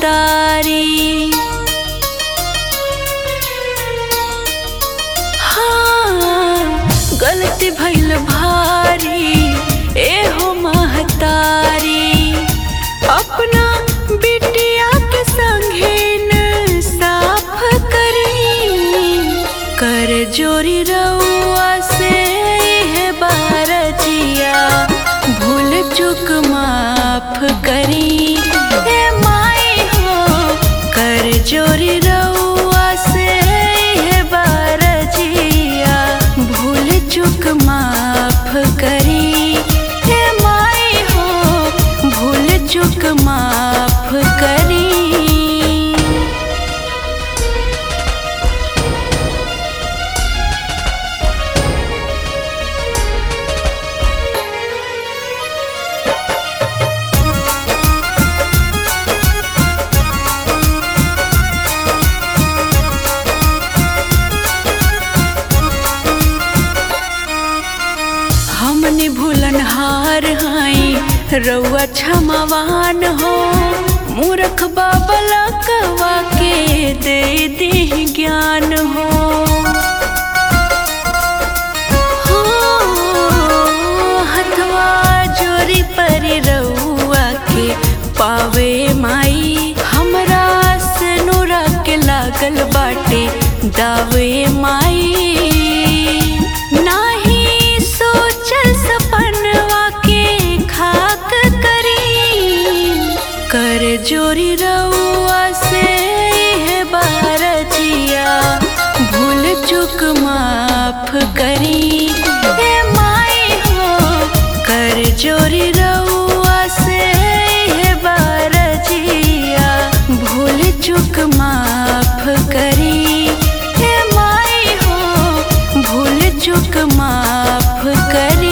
महतारी हाँ गलती भइल भारी एहो महतारी अपना बिटिया के संगे न साफ करी कर जोरी रउआ से है बारजिया भूल चुक माफ करी हे माई हो कर जोरी रउआ से है बारजिया भूल चुक माफ करी हे माई हो भूल चुक माफ करी हमने भूलन हार हाई रउआ क्षमावान हो मूर्ख बाबला कवा के दे दे ज्ञान हो हो, हथवा जोरी पर रउआ के पावे माई हमरा से नूरा के लागल बाटे दावे माई नाही सोचल सपनवा के खाक करी कर जोरी रउआ से है बारजिया भूल चुक माफ करी हे माई हो कर जोरी रउआ से है बारजिया भूल चुक माफ करी हे माई हो भूल चुक माफ करी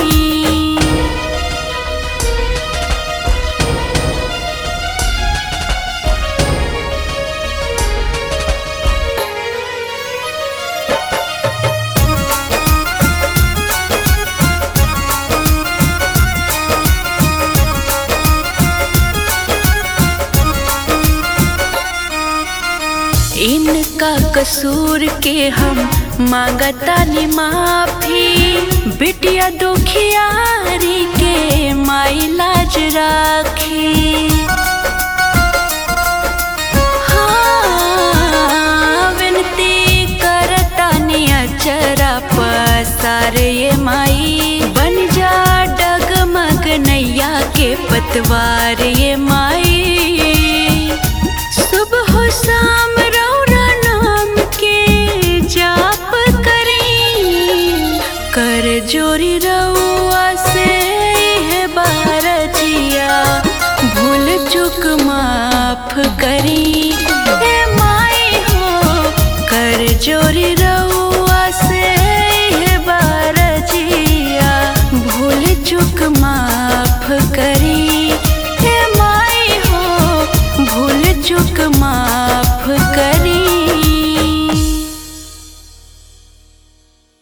इनका कसूर के हम मांगतानी माफी बिटिया दुखियारी के माई लाज राखी हाँ, विनती करतानी अचरा पसारे ये माई बन जा डगमग नैया के पतवार ये माई सुबह शाम रौरा नाम के जाप करी कर जोरी रउआ से है बारजिया भूल चुक माफ करी हे माई हो कर जोरी रउआ से है बारजिया भूल चुक माफ करी हे माई हो भूल चुक माफ करी